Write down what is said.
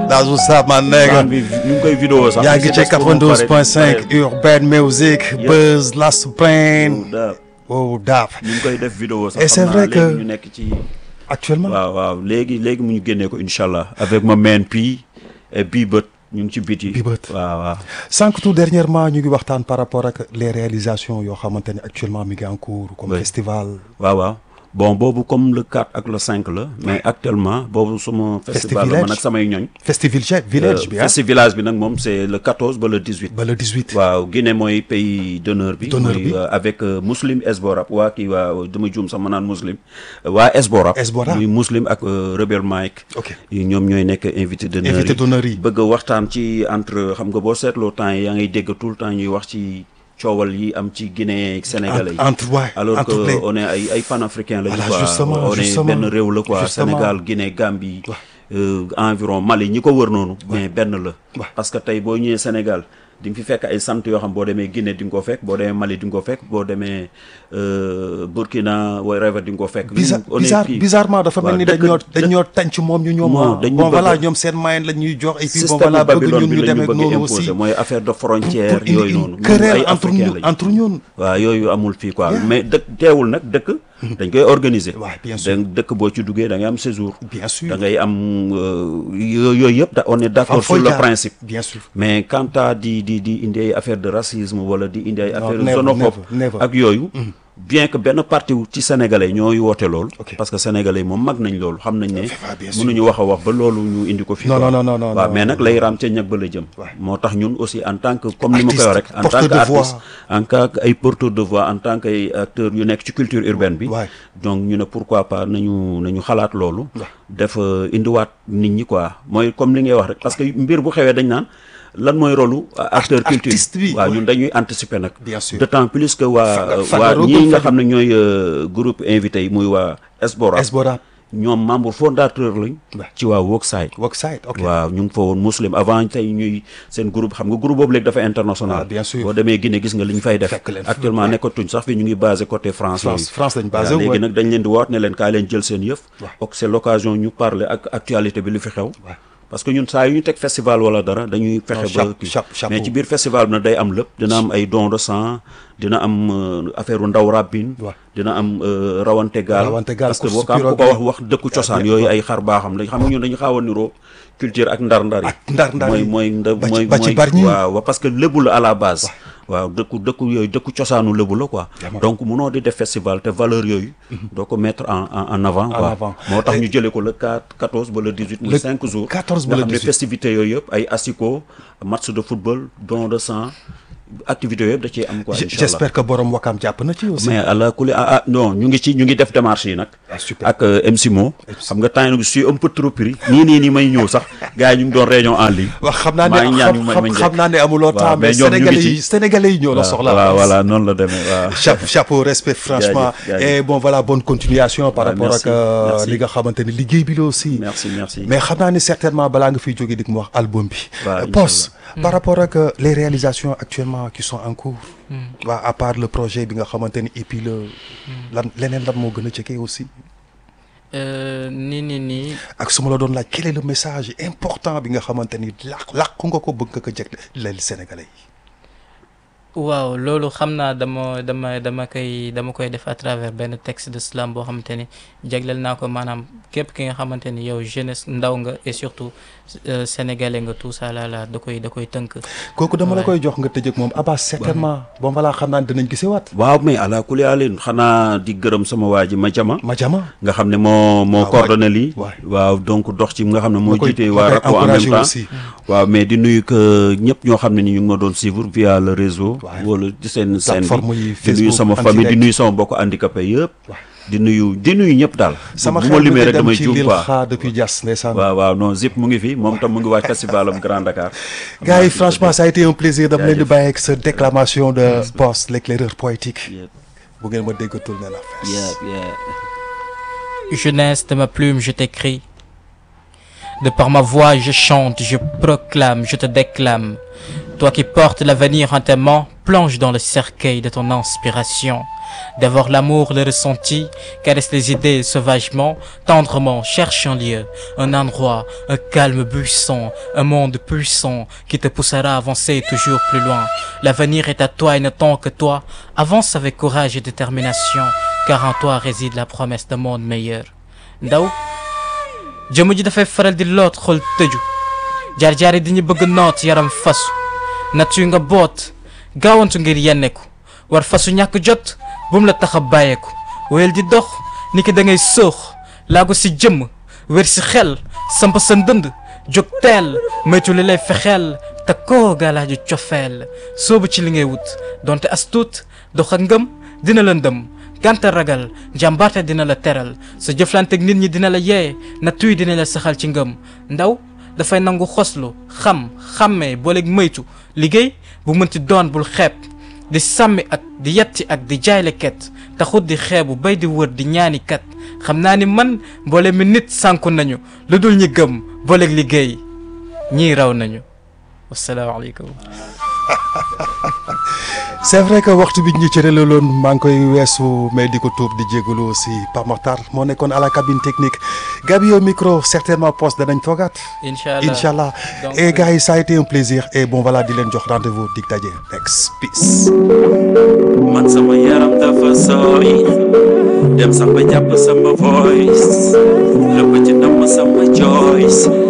That's what's up, my nigga. bi ñu ngi koy vidéo sax. yaa ngi ci Si des pour mu pare- 92.5 Urban Music Buzz Last Pain Da- oh daap ñu ngi koy def vidéo sax. Et c'est xam naa vrai que- léegi ñu nekk ci. actuellement waaw waaw léegi léegi mu ñu génnee ko incha allah avec ma main P et bii bët ñu ngi ci biti. Bii Bët. waaw waaw. sànq tout dernièrement ñu ngi waxtaan par rapport ak les réalisations yoo xamante ne actuellement mi ngi en cours comme Oui. festival waaw waaw bon boobu comme le 4 ak le 5 la mais actuellement boobu suma festival la man Festivillage. ak samay ñoñ. festival village bi ah festi village bi nag moom c'est le 14 ba le 18. ba le 18 waaw Guinée mooy pays d'honneur bi. D'honneur mooy, bi. euh, avec euh, Muslim Esborap waa kii waa dama juum sax ma naan Muslim waa Esborap. Esborap. muy Muslim ak euh, Rebel Mike. Ok. yi ñoom ñooy nekk invité d'honneur Invité d'honneur yi. bëgg a waxtaan ci entre xam nga boo seetloo temps yi yaa ngay dégg tout le temps ñuy wax ci coowal yi am ci Guinée ak Sénégalais yi. entre ouais, alors entre que les- on est ay ay panafricains lañu Voilà, quoi justement, on est justement. benn réew la quoi Justement. Sénégal Guinée Gambie euh, environ Mali ñi ko wër noonu mais benn la Ouais. parce que tey boo ñëwee Sénégal di nga fi fekk ay sant yoo xam boo demee Guinée di nga ko fekk boo demee Mali di nga ko fekk boo demee euh, Burkina whatever di nga ko fekk bizarre Ñun, on est bizarre fii. bizarrement dafa mel waaw, ni dañ dëkk- ñoo dañ dëkk- ñoo tànc moom ñu ñoom Non, ah. dañ ñu bon bëgg- voilà ñoom seen moyen la ñuy jox et puis bon système voilà bëgg Babylone ñun bi ñu la dem ñu ak bëgg noonu imposer aussi mooy affaire de pour frontière indi yooyu une noonu ñun querelle ay entre africains ñun lañu. entre ñun waaw yooyu amul fii quoi mais dëkk teewul nag dëkk dañ koy organiser Ouais, bien sûr. da dëkk boo ci duggee da ngay am séjour bien sûr da ngay am euh, yo- yooyu yëpp da on est d'accord Am sur fooy le jaar. principe bien sûr mais quant à di di di indi ay affaire de racisme wala di indi ay affaire never, xénophobe never, never. ak yooyu bien que benn parti wu ci sénégalais ñooy woote loolu Ok. parce que sénégalais moom mag nañ loolu xam nañ ne Ah, bien sûr. mënuñu wax a wax ba loolu ñu indi ko fii Non, quoi. non, non, non, waaw non, mais non, nag lay raam ca ñag ba la jëm Ouais. moo tax ñun aussi en tant que comme ni ma koy wax rek Artiste, en tant porteur que de voix. artiste en tant que ay porteur de voix en tant que ay acteurs yu nekk ci culture urbaine bi Ouais. donc ñu ne pourquoi pas nañu nañu xalaat loolu def euh, indiwaat nit ñi quoi mooy comme li ngay wax rek parce que mbir bu xewee dañ naan lan mooy rôlu acteur culture artiste bi, waaw ouais. ñun dañuy anticiper nag Bien sûr. d'autant plus que waa Faga- waa Fagaro ñii comme nga Fadi. xam ne ñooy euh, groupe invité yi muy waa Esbora Esbora ñoom membre fondateur lañ Ouais. ci waa Workside worksite ok waaw ñu ngi fa woon muslim avant tey ñuy seen groupe xam nga groupe boobu léegi dafa international Ah, bien sûr. boo demee Guinée gis nga li ñu fay def Fekk leen fa. actuellement nekkatuñ sax fi ñu ngi basé côté France France- yooyu. France lañ basé, Waaw, léegi ouais. nag dañ leen di woot ne leen kaa leen jël seen yëf Ouais. ok c'est l'occasion ñu parler ak actualité bi lu fi xew Ouais. parce que ñun saa yu ñu teg festival wala dara dañuy fexe ba chape- kii. chape- chapeau. mais ci biir festival bi nag day am lépp dina am ay don de sang dina am euh, affaire u ndaw rabbin Ouais. dina am euh, rawante gaal Rawante gaal, parce que course boo ko ku ko pirogue. wax wax dëkku cosaan yooyu ay xar baaxam lañ xam nga ñun dañu xaaw a niroo culture ak ndar-ndar yi Ak ndar-ndar mooy yi. mooy nda Ba ci- mooy ba ci mooy Bargny. waaw waaw, parce que lébu la à la base waaw dëkku dëkku yooyu dëkku cosaanu lébu la quoi Vraiment. donc munoo di def festival te valeur yooyu doo ko mettre en en en avant quoi avant. moo tax ñu jëlee ko le 4 14 ba le 18 muy Le 5 jours 14 ba nga le xam ne 18. festivités yooyu yëpp ay asiko match de football don de sang activités yooyu yëpp da ciy am quoi J- incha allah j'espère que borom wakam jàpp na ci aussi mais àla kuli ah ah non ñu ngi ci ñu ngi def démarche yi nag Ah, super. ak euh, MC Mo xam nga temps yi je suis un peu trop pris nii nii nii may ñëw sax gars yi ñu ngi doon réunion en ligne wax xam naa maa ngi ne ñaan ñu xam may xam ma xam naa ne amuloo waaw, temps mais mais ñoom ñu ngi sénégalais ci. yi sénégalais yi ñoo la soxla voilà voilà noonu la demee waaw chapeau chapeau respect franchement Jaajëf, jaajëf. et bon voilà bonne continuation par Ouais, rapport merci, ak euh, merci. li nga xamante ni liggéey bi la aussi merci merci mais xam naa ni certainement balaa nga fiy jógee di mu wax album bi Waaw, Euh, inch'Allah. Pos par rapport ak euh, les réalisations actuellement qui sont en cours waa à part le projet bi nga xamante ni et puis le lan leneen lan moo gën a jege aussi Euh, nii nii nii ak su ma la doon laaj quel est le message important bi nga xamante ni làq làqu nga ko bëgg nga ko jeg leel sénégalais yi waaw loolu xam naa dama dama dama koy dama koy def à travers benn texte de slam boo xamante ni jagleel naa ko maanaam képp ki nga xamante ni yow jeunesse ndaw nga et surtout euh, sénégalais nga tout ça là là da koy da koy tënk. kooku dama la Ouais. koy jox nga tëjëk moom Abbas certainement bon voilà xam naa ne dinañ gisewaat waaw mais àla kuli alin xanaa di gërëm sama waa ji ma jama ma jama nga xam ne moo moo Ah, coordonné lii waay. waaw donc dox ci nga xam ne moo Ma koy- jiite ma waa koy RAPO en même encouragé temps aussi. waaw mais di nuyu que ñëpp ñoo xam ne ni ñu ngi ma doon suivre via le réseau Waay. wala ci seen scène Plateforme bi yi, di nuyu Facebook, sama en famille di direct. nuyu sama mbokk handicapé yëpp Waay. di nuyu di nuyu ñëpp daal sama bu xel ma mu limee ngi rek dem damay ci juum Lil quoi Xa depuis Diass ndeysaan waaw waaw non Zip mu ngi fi moom tam mu ngi waaj festival am Grand Dakar gars yi franchement ça a été un plaisir dama leen di Jaajëf. bàyyi ak sa déclamation de Boss l'éclaireur poétique Yep, bu ngeen ma déggatul ne la fees yep, yeah. Jeunesse de ma plume, je t'écris. De par ma voix, je chante, je proclame, je te déclame. Toi qui portes l'avenir en tes mains, plonge dans le cercueil de ton inspiration. Dévore l'amour, le ressenti, caresse les idées sauvagement, tendrement, cherche un lieu, un endroit, un calme buisson, un monde puissant qui te poussera à avancer toujours plus loin. L'avenir est à toi et n'attend que toi. Avance avec courage et détermination, car en toi réside la promesse d'un monde meilleur. Ndaw jëmm ji dafay faral di loot xol tëju jaar-jaar yi dañu bëgg noot yaram fasu natt yu nga boot gaawantu ngir yenneku war fasu ñàkk jot bum la tax a bàyyeeku wéyal di dox ni ki da ngay soox laago si jëmm wér si xel samp sa ndënd jóg teel moytu li lay fexeel te koo gaalaaju cofeel soobu ci li ngay wut donte as tuut dox ak ngëm dina la ndëm gànta ragal jàmbaarte dina la teral sa jëflanteeg nit ñi dina la yee na tuy dina la saxal ci ngëm ndaw dafay nangu xoslu xam xàmmee booleeg moytu liggéey bu mënti doon bul xeeb di sàmmi ak di yetti ak di jaay ket taxut di xeebu bay di wër di ñaani kat xam naa ni man mboole mi nit sànku nañu lu dul ñi gëm booleeg liggéey ñii raw nañu wasalaamaaleykum c'est vrai que waxtu bi ñu cërale loon maa ngi koy weesu mais di ko tuub di jégalu aussi Pape Makhtar moo nekkoon à la cabine technique Gabi au micro certainement poste danañ toogaat. incha allah incha allah Donc, et gars yi ça a été un plaisir et bon voilà di leen jox rendez-vous dig daje next peace. man sama yaram dafa sooy dem sax ba jàpp sama voice lépp ci namm sama choice